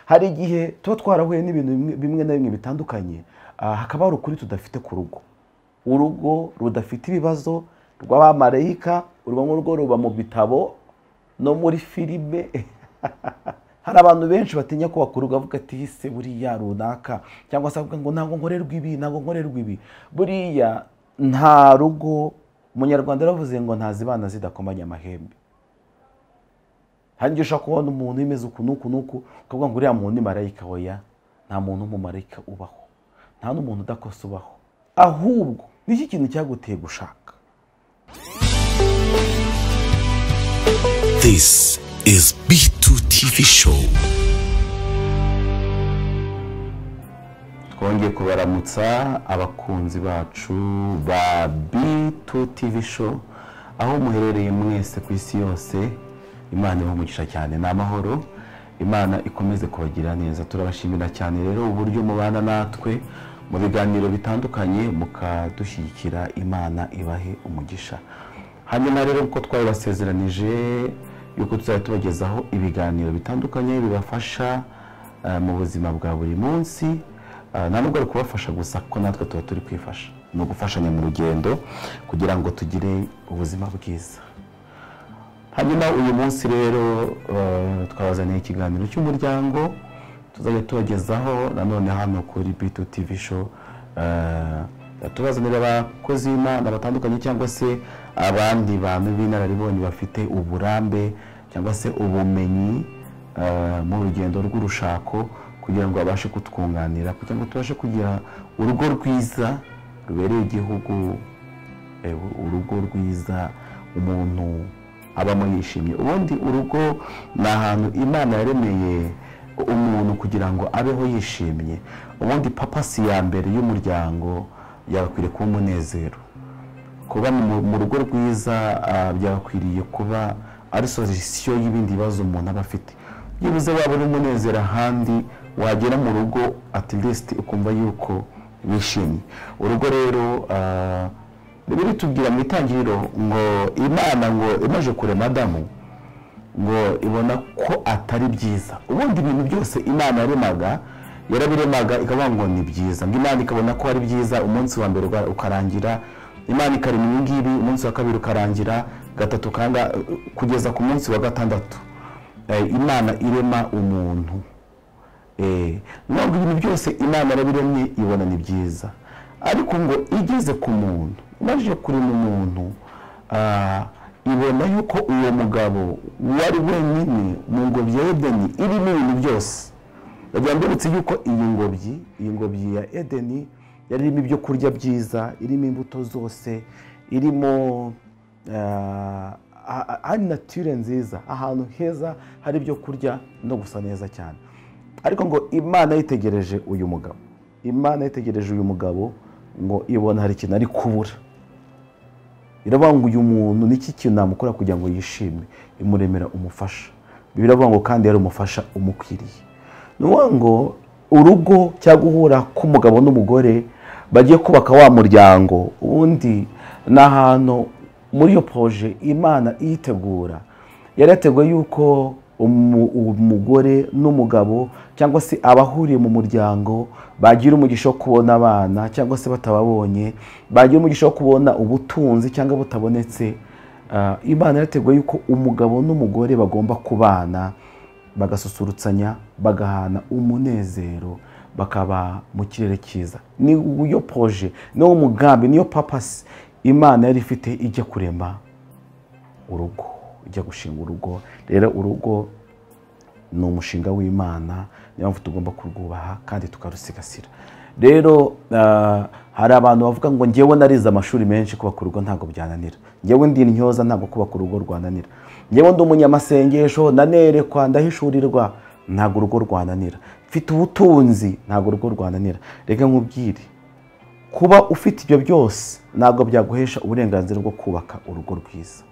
hari igihe tuba twarahuye n'ibintu bimwe na bimwe bitandukanye hakaba hari ukuri tudafite ku rugo urugo rudafite ibibazo rw'abamarayika urwo ngurwo ruba mu bitabo no muri filime hari abantu benshi batinya ko bakuruga avuga ati ese buriya runaka cyangwa se avuga ngo ntabwo nkorerwa ibi ntabwo nkorerwa ibi buriya nta rugo umunyarwanda yaravuze ngo ntazibana zidakomanya amahembe hari igihe ushobora kubona umuntu imeze uku n'uku n'uku ukavuga ngo uriya muntu ni marayika oya nta muntu w'umumarayika ubaho nta n'umuntu udakosa ubaho ahubwo n'iki kintu cyaguteye gushaka This is B2 TV show. Twongeye kubaramutsa abakunzi bacu ba B2 TV show aho muherereye mwese ku isi yose Imana ibamugisha cyane ni amahoro Imana ikomeze kubagira neza turabashimira cyane rero uburyo mubana natwe mu biganiro bitandukanye mukadushyigikira Imana ibahe umugisha hanyuma rero uko twari basezeranije yuko tuzajya tubagezaho ibiganiro bitandukanye bibafasha mu buzima bwa buri munsi nta nubwo ari kubafasha gusa kuko natwe tuba turi kwifasha ni ugufashanya mu rugendo kugira ngo tugire ubuzima bwiza hanyuma uyu munsi rero twabazaniye ikiganiro cy'umuryango tuzajya tubagezaho nanone hano kuri bitu tivi sho tubazanira abakozi b'imana batandukanye cyangwa se abandi bantu b'inararibonye bafite uburambe cyangwa se ubumenyi mu rugendo rw'urushako kugira ngo babashe kutwunganira kugira ngo tubashe kugira urugo rwiza rubereye igihugu urugo rwiza umuntu abamo yishimye ubundi urugo ni ahantu imana yaremeye umuntu kugira ngo abeho yishimye ubundi papasi ya mbere y'umuryango byagakwiriye kuba umunezero kuba mu rugo rwiza byagakwiriye kuba ari sorisiyo y'ibindi bibazo umuntu aba afite byibuze waba uri umunezero ahandi wagera mu rugo atirisiti ukumva yuko wishimye urugo rero biri tubwira mu itangiriro ngo imana ngo imaje kurema adamu ngo ibona ko atari byiza ubundi ibintu byose imana yaremaga yarabiremaga ikavuga ngo ni byiza ngo imana ikabona ko ari byiza umunsi wa mbere ukarangira imana ikarema ibi ngibi umunsi wa kabiri ukarangira gatatu kanga kugeza ku munsi wa gatandatu imana irema umuntu ntabwo ibintu byose imana yarabiremye ibona ni byiza ariko ngo igeze ku muntu imaze kurema umuntu ibona yuko uwo mugabo wari wenyine mu ngobyi ya edeni irimo ibintu byose byamberetse yuko iyi ngobyi iyi ngobyi ya edeni yari irimo ibyo kurya byiza irimo imbuto zose irimo hari natire nziza ahantu heza hari ibyo kurya no gusa neza cyane ariko ngo imana yitegereje uyu mugabo imana yitegereje uyu mugabo ngo ibona hari ikintu ari kubura ngo uyu muntu n'iki kintu namukora kugira ngo yishime imuremera umufasha biravuga ngo kandi yari umufasha umukwiriye ni ngo urugo cyangwa guhura k'umugabo n'umugore bagiye kubaka wa muryango ubundi ni ahantu muri iyo poje imana iyitegura yarateguye yuko umugore n'umugabo cyangwa se abahuriye mu muryango bagira umugisha wo kubona abana cyangwa se batababonye bagira umugisha wo kubona ubutunzi cyangwa butabonetse imana yarateguye yuko umugabo n'umugore bagomba kubana bagasusurutsanya bagahana umunezero bakaba mu kirere cyiza ni uyo poje niwo mugambi niyo papasi imana yari ifite ijya kurema urugo ijya gushinga urugo rero urugo ni umushinga w'imana niyo mpamvu tugomba kurwubaha kandi tukarusigasira rero hari abantu bavuga ngo ngewe narize amashuri menshi kubaka urugo ntabwo byananira ngewe ndi intyoza ntabwo kubaka urugo rwananira ngewe ndi umunyamasengesho nanerekwa ndahishurirwa ntabwo urugo rwananira mfite ubutunzi ntabwo urugo rwananira reka nkubwire kuba ufite ibyo byose ntabwo byaguhesha uburenganzira bwo kubaka urugo rwiza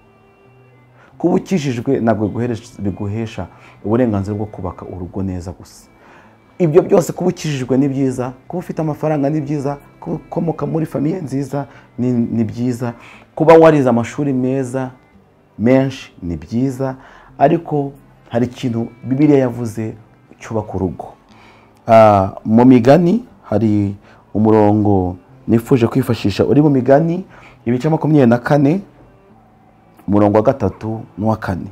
kuba ukijijwe ntabwo biguhesha uburenganzira bwo kubaka urugo neza gusa ibyo byose kuba ukijijwe ni byiza kuba ufite amafaranga ni byiza kuba ukomoka muri famiye nziza ni byiza kuba warize amashuri meza menshi ni byiza ariko hari ikintu bibiriya yavuze cyubaka urugo Ah, mu migani hari umurongo nifuje kwifashisha uri mu migani ibice makumyabiri na kane umurongo wa gatatu n'uwa kane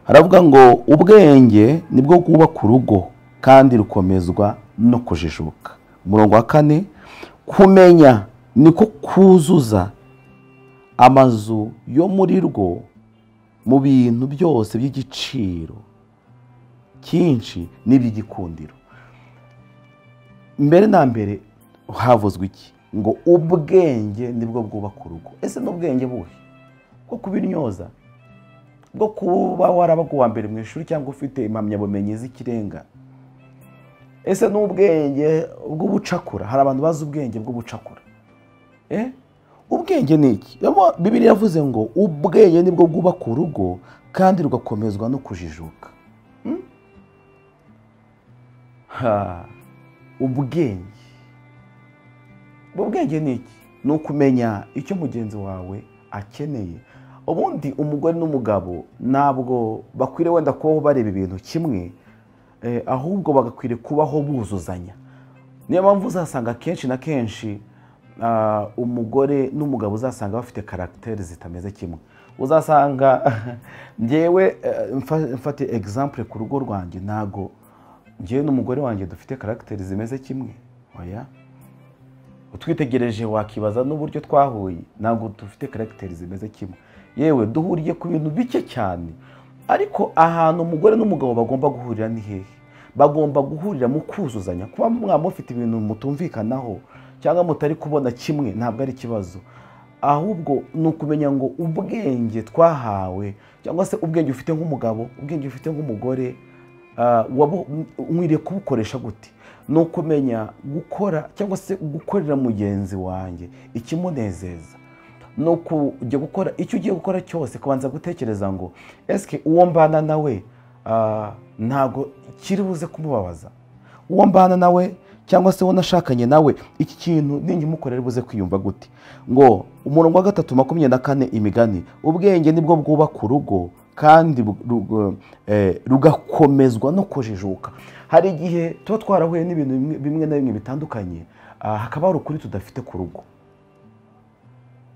haravuga ngo ubwenge nibwo bwubaka urugo kandi rukomezwa no kujijuka umurongo wa kane kumenya niko kuzuza amazu yo muri rwo mu bintu byose by'igiciro cyinshi n'iby'igikundiro mbere na mbere havuzwe iki ngo ubwenge nibwo bwubaka urugo ese n'ubwenge buhe bwo kubiryoza bwo kuba warabaga uwa mbere mu ishuri cyangwa ufite impamyabumenyi z'ikirenga ese n'ubwenge bw'ubucakura hari abantu bazi ubwenge bw'ubucakura Eh? ubwenge ni iki Rero bibiri yavuze ngo ubwenge nibwo bwubaka urugo kandi rugakomezwa no kujijuka Hmm? Ha. ubwenge ubwo bwenge ni iki ni ukumenya icyo mugenzi wawe akeneye ubundi umugore n'umugabo ntabwo bakwiriye wenda kubaho bareba ibintu kimwe eh, ahubwo bagakwiriye kubaho buzuzanya niyo mpamvu uzasanga kenshi na kenshi ah, umugore n'umugabo uzasanga bafite karagiteri zitameze kimwe uzasanga njyewe eh, mfa- mfate egizample ku rugo rwanjye ntago njyewe n'umugore wanjye dufite karagiteri zimeze kimwe oya utwitegereje wakibaza n'uburyo twahuye ntabwo dufite karagiteri zimeze kimwe yewe duhuriye ku bintu bike cyane ariko ahantu umugore n'umugabo bagomba guhurira ni hehe bagomba guhurira mu kuzuzanya kuba mwaba mufite ibintu mutumvikanaho cyangwa mutari kubona kimwe ntabwo ari ikibazo ahubwo ni ukumenya ngo ubwenge twahawe cyangwa se ubwenge ufite nk'umugabo ubwenge ufite nk'umugore ah, wabu- nkwiriye kubukoresha gute ni ukumenya gukora cyangwa se gukorera mugenzi wanjye ikimunezeza ni ukujya gukora icyo ugiye gukora cyose kubanza gutekereza ngo esike uwo mbana nawe ah, ntabwo kiri buze kumubabaza uwo mbana nawe cyangwa se uwo nashakanye nawe iki kintu ningimukorere buze kwiyumva gute ngo umurongo wa gatatu makumyabiri na kane imigani ubwenge nibwo bwubaka urugo kandi bu- rugo- eh, rugakomezwa no kujijuka hari igihe tuba twarahuye n'ibintu bimwe- bimwe na bimwe bitandukanye ah, hakaba hari ukuri tudafite ku rugo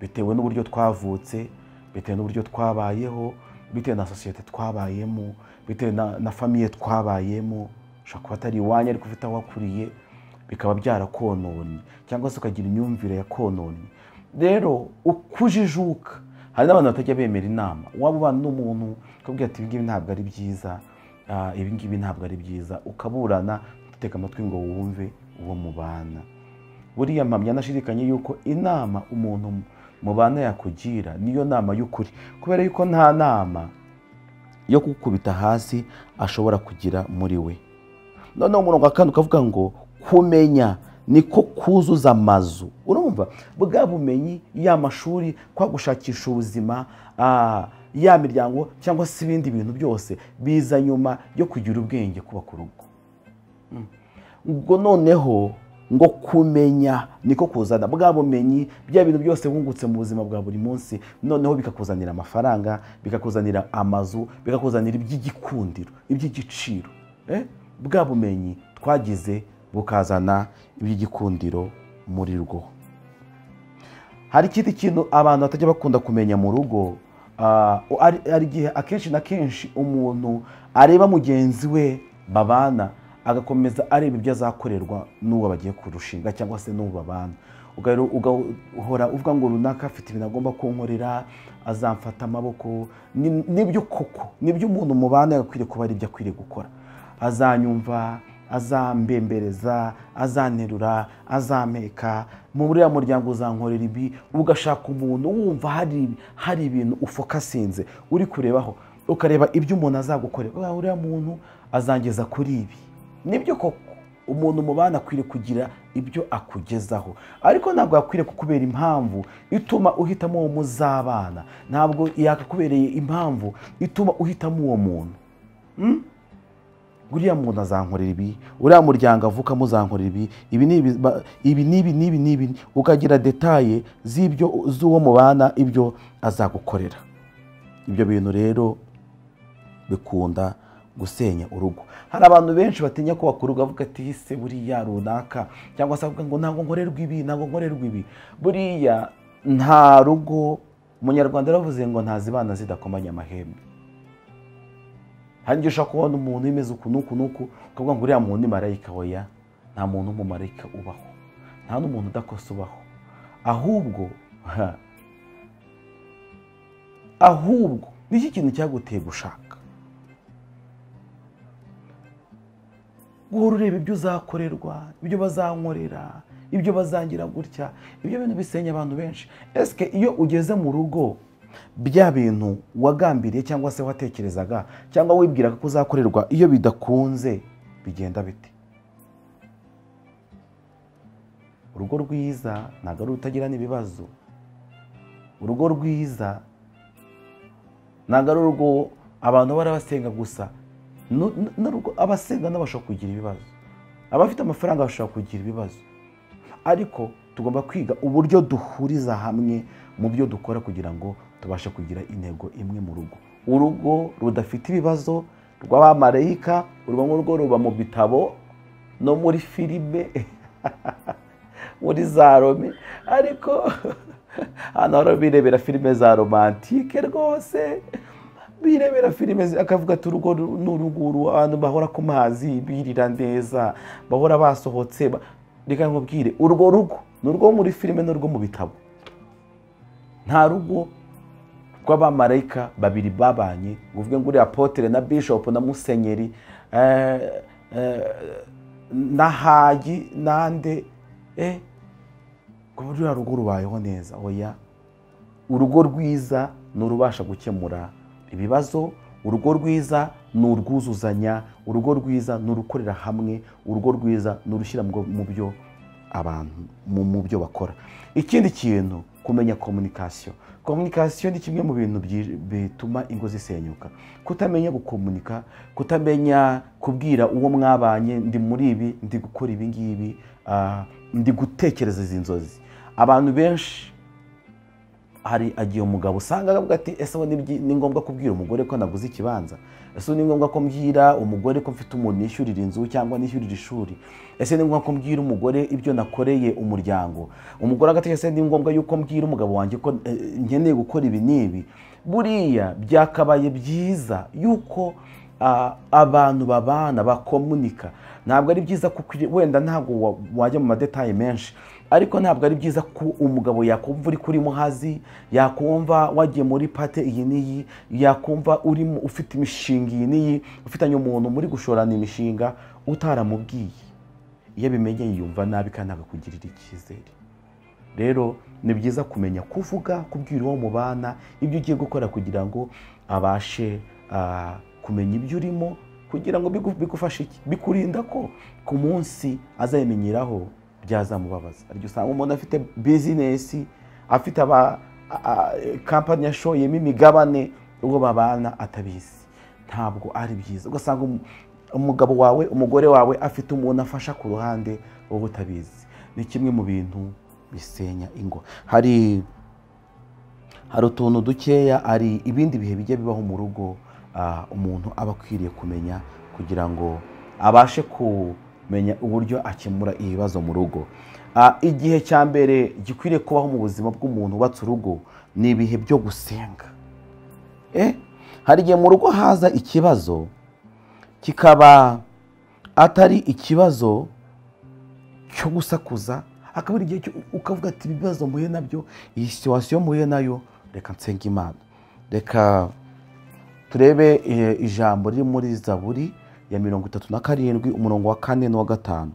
bitewe n'uburyo twavutse bitewe n'uburyo twabayeho bitewe na sosiyete twabayemo bitewe na, na famiye twabayemo ushobora kuba atari iwanyu ariko ufite aho wakuriye bikaba byarakononye cyangwa se ukagira imyumvire yakononye rero ukujijuka hari n'abantu batajya bemera inama waba ubana n'umuntu ukabwira ati ibingibi ntabwo ari byiza ah, ibingibi ntabwo ari byiza ukaburana utega amatwi ngo wumve uwo mubana buriya mpamya anashidikanye yuko inama umuntu mubana yakugira niyo nama y'ukuri kubera yuko nta nama yo gukubita hasi ashobora kugira muri we noneho umurongo wa kane ukavuga ngo kumenya niko kuzuza amazu urumva bwa bumenyi ya mashuri kwa gushakisha ubuzima ah, ya miryango cyangwa se ibindi bintu byose biza nyuma yo kugira ubwenge kubaka urugo ubwo noneho ngo kumenya niko kuzana bwa bumenyi bya bintu byose wungutse mu buzima bwa buri munsi noneho bikakuzanira amafaranga bikakuzanira amazu bikakuzanira iby'igikundiro iby'igiciro Eh, bwa bumenyi twagize bukazana iby'igikundiro muri rwo hari ikindi kintu abantu batajya bakunda kumenya mu rugo ah, ari ari igihe akenshi na kenshi umuntu areba mugenzi we babana agakomeza areba ibyo azakorerwa n'uwo bagiye kurushinga cyangwa se n'uwo babana Uga- ugahora uvuga ngo runaka afite ibintu agomba kunkorera azamfata amaboko Ni- nibyo koko nibyo umuntu mubana yagakwiriye kuba ari ibyo akwiriye gukora azanyumva azambembereza azanterura azampeka mu buriya muryango uzankorera ibi ugashaka umuntu wumva hari hari ibintu ufokasinze uri kurebaho ukareba ibyo umuntu azagukorera "Uriya- uriya muntu azangeza kuri ibi nibyo koko umuntu mubana akwiriye kugira ibyo akugezaho ariko ntabwo yakwiriye kukubera impamvu ituma uhitamo uwo muzabana ntabwo yakakubereye impamvu ituma uhitamo uwo muntu uriya muntu azankorera ibi uriya muryango avukamo uzankorera ibi ibi ni ibi ba- ibi n'ibi n'ibi n'ibi ukagira detaye z'ibyo z'uwo mubana ibyo azagukorera ibyo bintu rero bikunda gusenya urugo hari abantu benshi batinya kubaka urugo avuga ati hise buriya runaka cyangwa se avuga ngo ntabwo nkorerwa ibi ntabwo nkorerwa ibi buriya nta rugo umunyarwanda yaravuze ngo ntazibana zidakomanya amahembe hanyuma ushobora kubona umuntu imeze uku n'uku n'uku ukavuga ngo uriya muntu ni marayika oya nta muntu w'umumarayika ubaho nta n'umuntu udakosa ubaho ahubwo ha, ahubwo ni iki kintu cyaguteye gushaka guhora ureba ibyo uzakorerwa ibyo bazankorera ibyo bazangira gutya ibyo bintu bisenya abantu benshi esike iyo ugeze mu rugo bya bintu wagambiriye cyangwa se watekerezaga cyangwa wibwiraga ko uzakorerwa iyo bidakunze bigenda bite urugo rwiza ntabwo ari urutagirana ibibazo urugo rwiza ntabwo ari urugo abantu bahora basenga gusa Nu- nu- n'urugo abasenga nabo bashobora kugira ibibazo abafite amafaranga bashobora kugira ibibazo ariko tugomba kwiga uburyo duhuriza hamwe mu byo dukora kugira ngo tubashe kugira intego imwe mu rugo urugo rudafite ibibazo rw'abamarayika urwo ngurwo ruba mu bitabo no muri filime muri za rome ariko hano hora birebera filime za romantike rwose birebera filime zi- akavuga ati urugo ru- ni uruguru abantu bahora ku mazi birira neza bahora basohotse ba- reka nkubwire urwo rugo ni urwo muri filime n'urwo mu bitabo nta rugo rw'abamarayika babiri babanye ngo uvuge ngo uriya apotere na bishopu na musenyeri eh, eh, na hagi nande eh, ngo ruriya rugo rubayeho neza oya urugo rwiza ni urubasha gukemura ibibazo urugo rwiza ni urwuzuzanya urugo rwiza ni urukorera hamwe urugo rwiza ni urushyira mu mu byo abantu mu- mu byo bakora ikindi kintu kumenya komunikasiyo komunikasiyo ni kimwe mu bintu byi- bituma ingo zisenyuka kutamenya gukomunika kutamenya kubwira uwo mwabanye ndi muri ibi ndi gukora ibi ngibi ah, ndi gutekereza izi nzozi abantu benshi hari agiye umugabo usanga avuga ati ese ubu ni byi- ni ngombwa kubwira umugore ko naguze ikibanza ese ubu ni ngombwa ko mbwira umugore ko mfite umuntu nishyurira inzu cyangwa nishyurira ishuri ese ni ngombwa ko mbwira umugore ibyo nakoreye umuryango umugore agatekereza ese ni ngombwa yuko mbwira umugabo wanjye ko eh, nkeneye gukora ibi n'ibi buriya byakabaye byiza yuko ah, abantu babana bakomunika ntabwo ari byiza kuko wenda ntabwo wa- wajya mu madetaye menshi ariko ntabwo ari byiza ko umugabo yakumva uri kuri muhazi yakumva wagiye muri pate iyi n'iyi yakumva uri mu- ufite imishinga iyi n'iyi ufitanye umuntu muri gushorana imishinga utaramubwiye iyo abimenye yiyumva nabi kandi akakugirira icyizere rero ni byiza kumenya kuvuga kubwira uwo mubana ibyo ugiye gukora kugira ngo abashe ah, kumenya ibyo urimo kugira ngo bigu- bigufashe iki bikurinda ko ku munsi azabimenyeraho byazamubabaza ariko usanga umuntu afite bizinesi afite aba a- a- kampani yashoyemo imigabane uwo babana atabizi ntabwo ari byiza ugasanga umu- umugabo wawe umugore wawe afite umuntu afasha ku ruhande wowe utabizi ni kimwe mu bintu bisenya ingo hari hari utuntu dukeya hari ibindi bihe bijya bibaho mu rugo ah, umuntu aba akwiriye kumenya kugira ngo abashe kumenya uburyo akemura ibibazo mu rugo Ah, igihe cya mbere gikwiriye kubaho mu buzima bw'umuntu wubatse urugo ni ibihe byo gusenga Eh, hari igihe mu rugo haza ikibazo kikaba atari ikibazo cyo gusakuza akaba ari igihe cyo ukavuga ati ibibazo mpuye nabyo iyi situwasiyo mpuye nayo reka nsenga imana reka turebe eh, ijambo riri muri zaburi ya mirongo itatu na karindwi umurongo wa kane n'uwa gatanu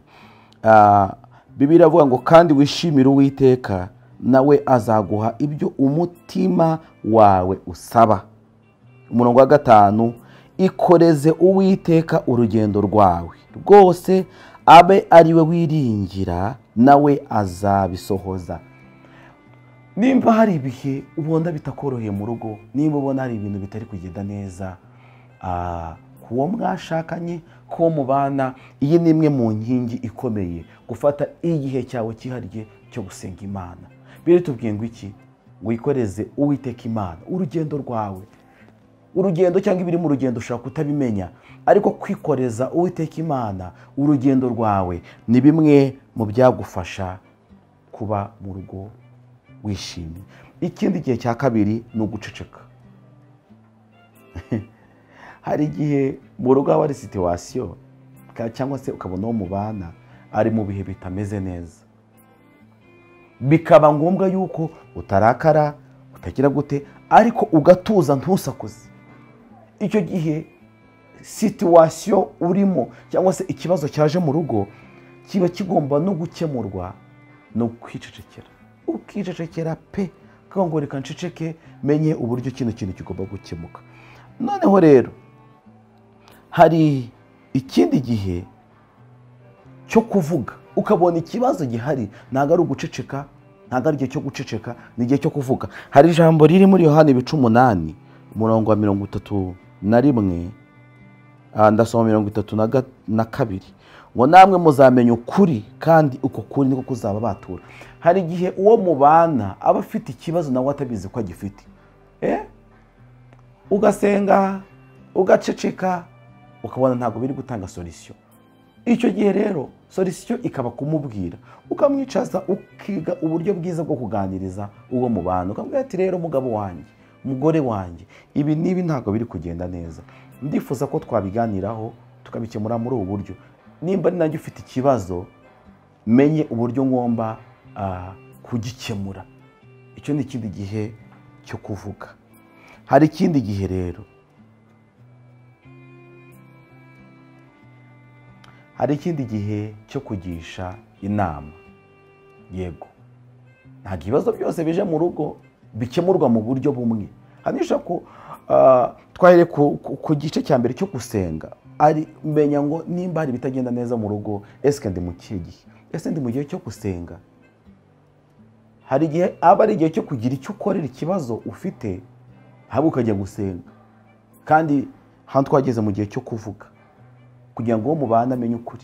Ah, bibiliya iravuga ngo kandi wishimire uwiteka nawe azaguha ibyo umutima wawe usaba umurongo wa gatanu ikoreze uwiteka urugendo rwawe rwose abe ari we wiringira nawe azabisohoza nimba hari ibihe ubona bitakoroheye mu rugo nimba ubona hari ibintu bitari kugenda neza ah, ku wo mwashakanye ku wo mubana iyi ni imwe mu nkingi ikomeye gufata igihe cyawe cyihariye cyo gusenga imana biritubwiye ngo iki wikoreze uwiteka imana urugendo rwawe urugendo cyangwa ibiri mu rugendo ushobora kutabimenya ariko kwikoreza uwiteka imana urugendo rwawe ni bimwe mu byagufasha kuba mu rugo wishimye ikindi gihe cya kabiri ni uguceceka hari igihe mu rugo haba hari situwasiyo cyangwa se ukabona uwo mubana ari mu bihe bitameze neza bikaba ngombwa yuko utarakara utagira gute ariko ugatuza ntusakuze icyo gihe situwasiyo urimo cyangwa se ikibazo cyaje mu rugo kiba kigomba no gukemurwa no kwicecekera ukicecekera pe ngo reka nceceke menye uburyo kino kintu kigomba gukemuka noneho rero hari ikindi gihe cyo kuvuga ukabona ikibazo gihari ntabwo ari uguceceka ntabwo ari igihe cyo guceceka ni igihe cyo kuvuga hari ijambo riri muri yohani ibice umunani umurongo wa mirongo itatu na rimwe ah, ndasoma mirongo itatu na ga- na kabiri ngo namwe muzamenya ukuri kandi uko kuri niko kuzaba batura hari igihe uwo mubana aba afite ikibazo nawe atabizi ko agifite eh? ugasenga ugaceceka ukabona ntabwo biri gutanga solisiyo icyo gihe rero solisiyo ikaba kumubwira ukamwicaza ukiga uburyo bwiza bwo kuganiriza uwo mubana ukamubwira ati rero mugabo wanjye mugore wanjye ibi n'ibi ntabwo biri kugenda neza ndifuza ko twabiganiraho tukabikemura muri ubu buryo nimba ni nanjye ufite ikibazo menye uburyo ngomba ah, kugikemura icyo ni ikindi gihe cyo kuvuga hari ikindi gihe rero hari ikindi gihe cyo kugisha inama yego ntabwo ibibazo byose bije mu rugo bikemurwa mu buryo bumwe hanisha ko ah, twahere ku, ku, ku gice cya mbere cyo gusenga ari menya ngo nimba hari ibitagenda neza mu rugo ese ndi mu kihe gihe ese ndi mu gihe cyo gusenga hari igihe aba ari igihe cyo kugira icyo ukorera ikibazo ufite haba ukajya gusenga kandi hano twageze mu gihe cyo kuvuga kugira ngo uwo mubana amenye ukuri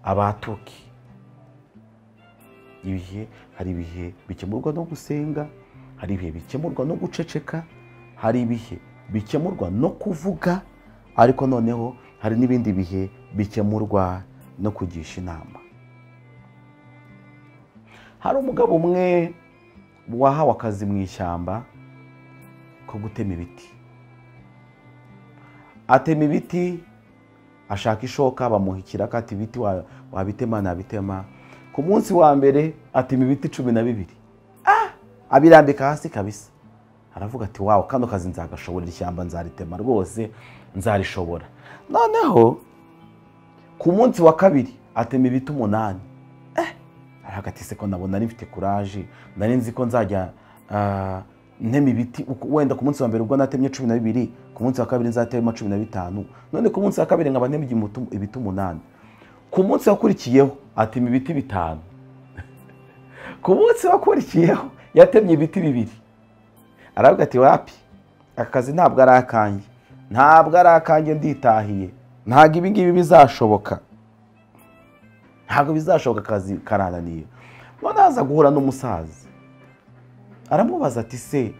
abatoke ibihe hari ibihe bikemurwa no gusenga hari ibihe bikemurwa no guceceka hari ibihe bikemurwa no kuvuga ariko noneho hari n'ibindi bihe bikemurwa no kugisha inama hari umugabo umwe wahawe akazi mu ishyamba ko gutema ibiti atema ibiti ashaka ishoka bamuha ikiraka ati ibiti wa- wabitema nabitema ku munsi wa mbere atema ibiti cumi na bibiri ah! abirambika hasi kabisa aravuga ati wawe kano kazi nzagashoborera ishyamba nzaritema rwose nzarishobora noneho ku munsi wa kabiri atema ibiti umunani harakatise ko nabo nari mfite kuraje nari nzi ko nzajya ah, ntema ibiti uko- wenda ku munsi wa mbere ubwo natemye cumi na bibiri ku munsi wa kabiri nzatema cumi na bitanu none ku munsi wa kabiri nkaba ntema igimutu- ibiti umunani ku munsi wakurikiyeho atema ibiti bitanu ku munsi wakurikiyeho yatemye ibiti bibiri aravuga ati wapi aka kazi ntabwo ari akanjye ntabwo ari akanjye nditahiye ntabwo ibi ngibi bizashoboka ntabwo bizashoboka akazi karananiye none aza guhura n'umusaza aramubaza ati se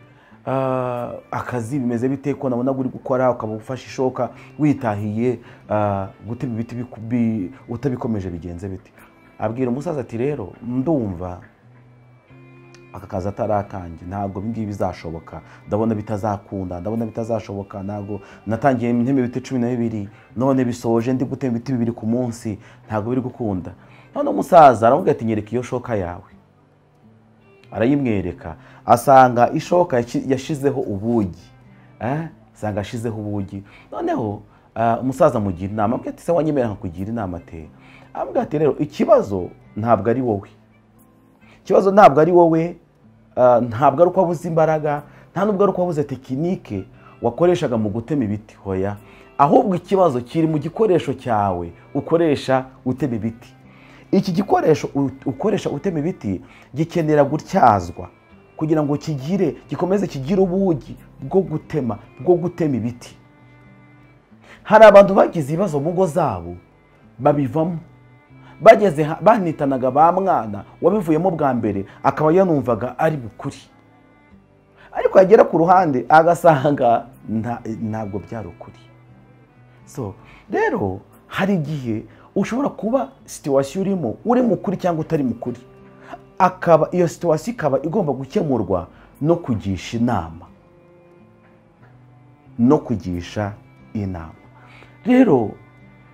ah, akazi bimeze bite ko nabonaga uri gukora ukaba ufashe ishoka witahiye ah, gutema ibiti biku- bi- utabikomeje bigenze bite abwira umusaza ati rero ndumva aka kazi atari akanjye ntabwo ibi ngibi bizashoboka ndabona bitazakunda ndabona bitazashoboka ntabwo natangiye nteme ibiti cumi na bibiri none bisoje ndi gutema ibiti bibiri ku munsi ntabwo biri gukunda none umusaza aravuga ati nyereka iyo shoka yawe arayimwereka asanga ishoka yashi- yashizeho ubugi eh? asanga yashizeho ubugi noneho ah, umusaza amugira inama amubwira ati se wanyemera nkakugira inama ate amubwira ati rero ikibazo ntabwo ari wowe ikibazo ntabwo ari wowe ah, ntabwo ari uko wabuze imbaraga nta nubwo ari uko wabuze tekinike wakoreshaga mu gutema ibiti hoya ahubwo ikibazo kiri mu gikoresho cyawe ukoresha utema ibiti iki gikoresho u- ukoresha utema ibiti gikenera gutyazwa kugira ngo kigire gikomeze kigire ubugi bwo gutema bwo gutema ibiti hari abantu bagize ibibazo mu ngo zabo babivamo bageze ha- banitanaga ba mwana wabivuyemo bwa mbere akaba yanumvaga ari bukuri ariko yagera ku ruhande agasanga nta- ntabwo byari ukuri so rero hari igihe ushobora kuba situwasiyo urimo uri mukuri cyangwa utari mukuri akaba iyo situwasiyo ikaba igomba gukemurwa no kugisha inama no kugisha inama rero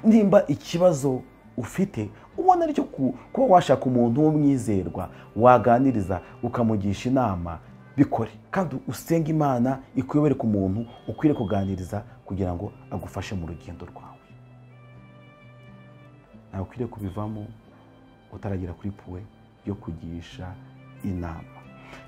nimba ikibazo ufite ubona aricyo ku- kuba washaka umuntu w'umwizerwa waganiriza ukamugisha inama bikore kandi usenga imana ikuyobore ku muntu ukwiriye kuganiriza kugira ngo agufashe mu rugendo rwawe ntawe ukwiriye kubivamo utaragera kuri puwe yo kugisha inama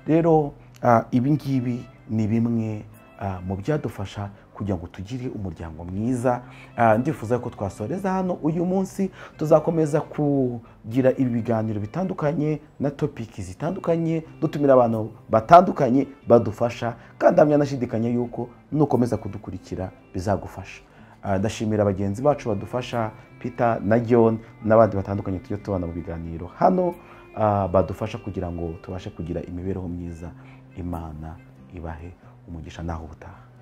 rero ah, ibi ngibi ni bimwe ah, mu byadufasha kugira ngo tugire umuryango mwiza Ah, ndifuza ko twasoreza hano uyu munsi tuzakomeza kugira ibi biganiro bitandukanye na topiki zitandukanye dutumira abantu batandukanye badufasha kandi hamwe anashidikanya yuko nukomeza kudukurikira bizagufasha Ah, ndashimira bagenzi bacu badufasha peter na john n'abandi batandukanye tujya tubana mu biganiro hano ah, badufasha kugira ngo tubashe kugira imibereho myiza imana ibahe umugisha naho ubutaha